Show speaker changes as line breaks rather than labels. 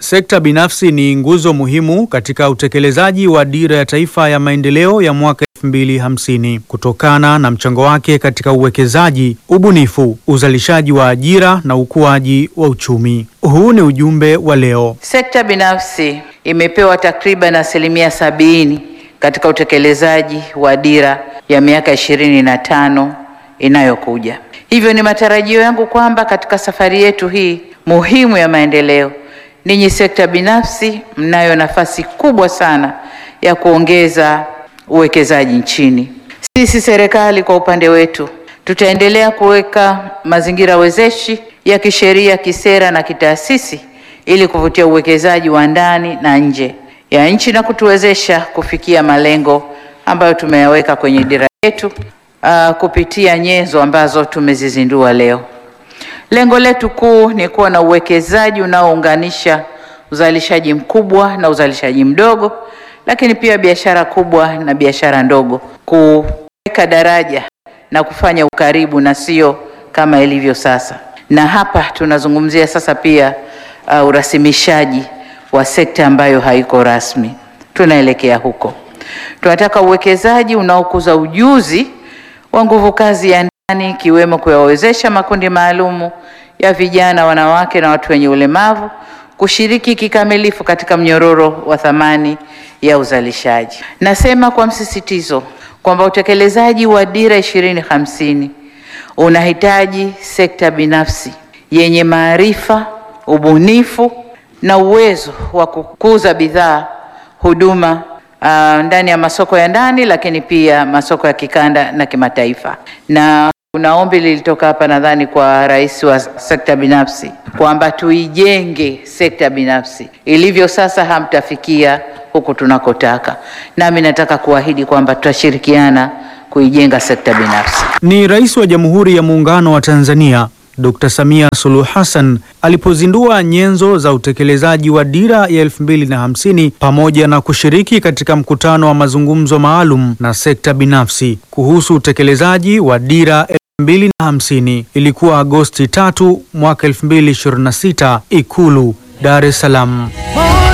Sekta binafsi ni nguzo muhimu katika utekelezaji wa Dira ya Taifa ya Maendeleo ya mwaka 2050 kutokana na mchango wake katika uwekezaji, ubunifu, uzalishaji wa ajira na ukuaji wa uchumi. Huu ni ujumbe wa leo.
Sekta binafsi imepewa takriban asilimia sabini katika utekelezaji wa dira ya miaka ishirini na tano inayokuja. Hivyo ni matarajio yangu kwamba katika safari yetu hii muhimu ya maendeleo, ninyi sekta binafsi mnayo nafasi kubwa sana ya kuongeza uwekezaji nchini. Sisi serikali kwa upande wetu tutaendelea kuweka mazingira wezeshi ya kisheria, kisera na kitaasisi ili kuvutia uwekezaji wa ndani na nje ya nchi na kutuwezesha kufikia malengo ambayo tumeyaweka kwenye dira yetu uh, kupitia nyenzo ambazo tumezizindua leo. Lengo letu kuu ni kuwa na uwekezaji unaounganisha uzalishaji mkubwa na uzalishaji mdogo, lakini pia biashara kubwa na biashara ndogo, kuweka daraja na kufanya ukaribu na sio kama ilivyo sasa. Na hapa tunazungumzia sasa pia uh, urasimishaji wa sekta ambayo haiko rasmi. Tunaelekea huko. Tunataka uwekezaji unaokuza ujuzi wa nguvu kazi ya ndani ikiwemo kuyawezesha makundi maalumu ya vijana, wanawake na watu wenye ulemavu kushiriki kikamilifu katika mnyororo wa thamani ya uzalishaji. Nasema kwa msisitizo kwamba utekelezaji wa dira ishirini hamsini unahitaji sekta binafsi yenye maarifa, ubunifu na uwezo wa kukuza bidhaa, huduma uh, ndani ya masoko ya ndani, lakini pia masoko ya kikanda na kimataifa. Na kuna ombi lilitoka hapa nadhani kwa rais wa sekta binafsi kwamba tuijenge sekta binafsi. Ilivyo sasa hamtafikia huku tunakotaka, nami nataka kuahidi kwamba tutashirikiana kuijenga sekta binafsi.
Ni Rais wa Jamhuri ya Muungano wa Tanzania Dr. Samia Suluhu Hassan alipozindua nyenzo za utekelezaji wa dira ya 2050 pamoja na kushiriki katika mkutano wa mazungumzo maalum na sekta binafsi kuhusu utekelezaji wa dira 2050. Ilikuwa Agosti 3 mwaka 2026, Ikulu, Dar es Salaam.